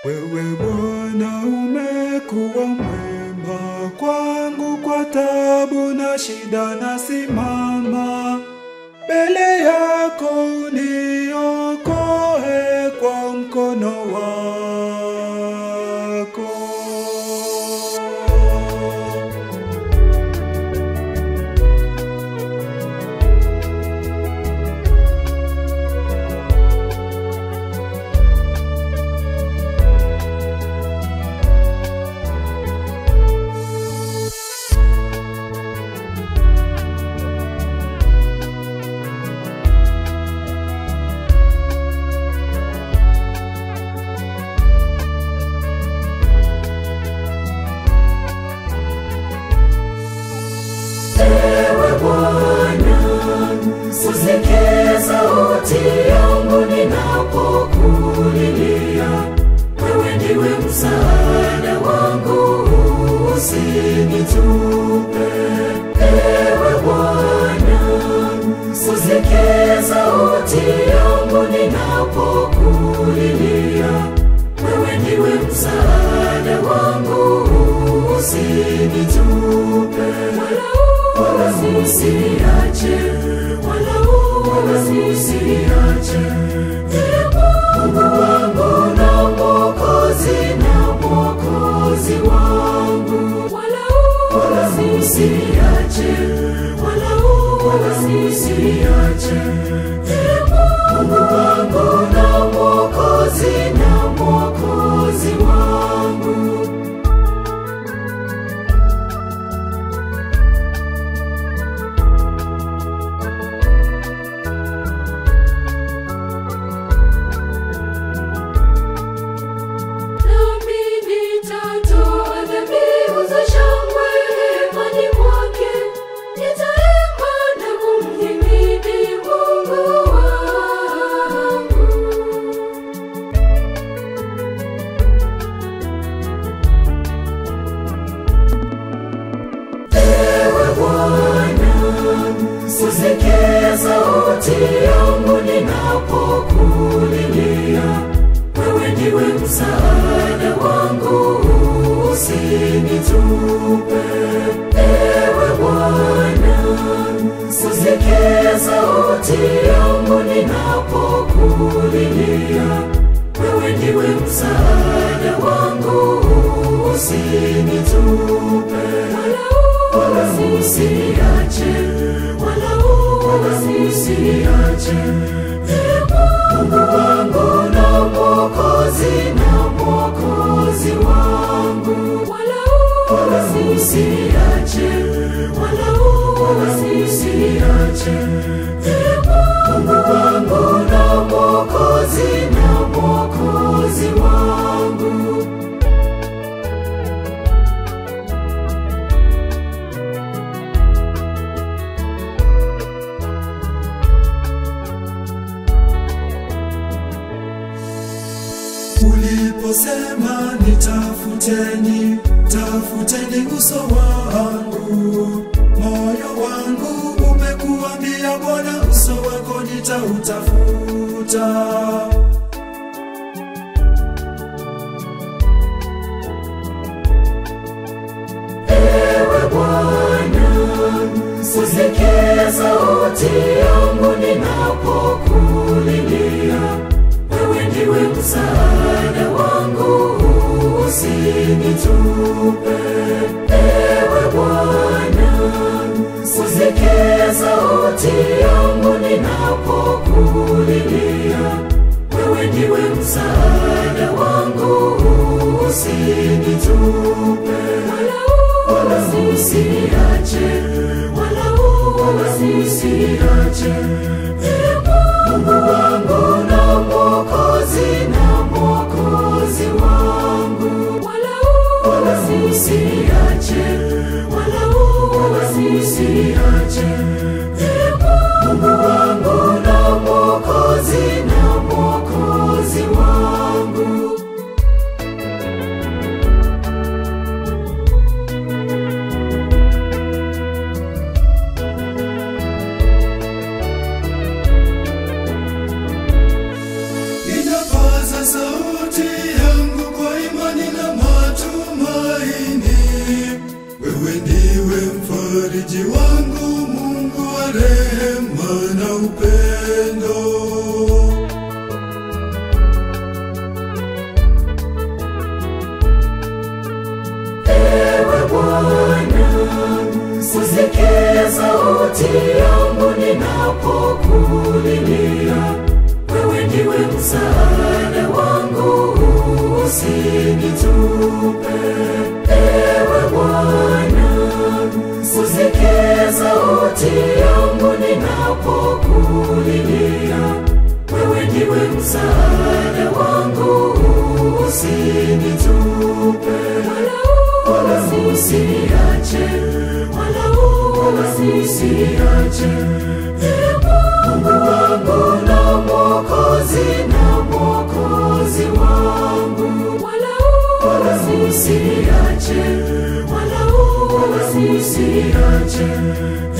Wewe Bwana umekuwa mwema kwangu, kwa tabu na shida nasimama mbele yako, uniokoe kwa mkono wako. Ewe Bwana, usikie sauti yangu ninapokulilia. Wewe ndiwe msaada wangu, usinitupe. Ewe Bwana, usikie sauti yangu ninapokulilia. Wewe ndiwe msaada wangu, usinitupe wala usiniache, wala wala usiniache. Ee Mungu wangu na Mwokozi na Mwokozi wangu, wala wala usiniache, wala wala usiniache. Ee Mungu wangu na Mwokozi na Mwokozi wangu. Nami nitatoa dhabihu za shangwe hemani mwake, nitaimba na kumhimidi Mungu wangu. Ewe Bwana, usikie sauti yangu ninapokulilia. Wewe ndiwe msaada wangu, usinitupe. Ewe Bwana, usikie sauti yangu ninapokulilia. Wewe ndiwe msaada wangu, usinitupe. Wala usiniache, wala wala usiniache. Ee Mungu wangu na Mwokozi na Mwokozi wangu, wala wala usiniache, wala wala usiniache. Ee Mungu wangu na Mwokozi na Mwokozi wangu. Uliposema nitafuteni, tafuteni uso wangu, moyo wangu umekuambia Bwana, uso wako nitautafuta. Ewe Bwana, usikie sauti yangu ninapokulilia. Wewe ndiwe msaada wangu, usinitupe. Ewe Bwana, usikie sauti yangu ninapokulilia. Wewe ndiwe msaada wangu, usinitupe. Wala usiniache, wala wala usiniache. Ee Mungu wangu na Mwokozi na Mwokozi wangu, wala wala usiniache, wala wala usiniache. Ee Mungu wangu na Mwokozi na Mwokozi wangu. usikie sauti yangu ninapokulilia. Wewe ndiwe msaada wangu, usinitupe. Ewe Bwana, usikie sauti yangu ninapokulilia. Wewe ndiwe msaada wangu, usinitupe. Wala usiniache, wala usiniache. Ee Mungu wangu na Mwokozi na Mwokozi wangu, wala usiniache, wala usiniache.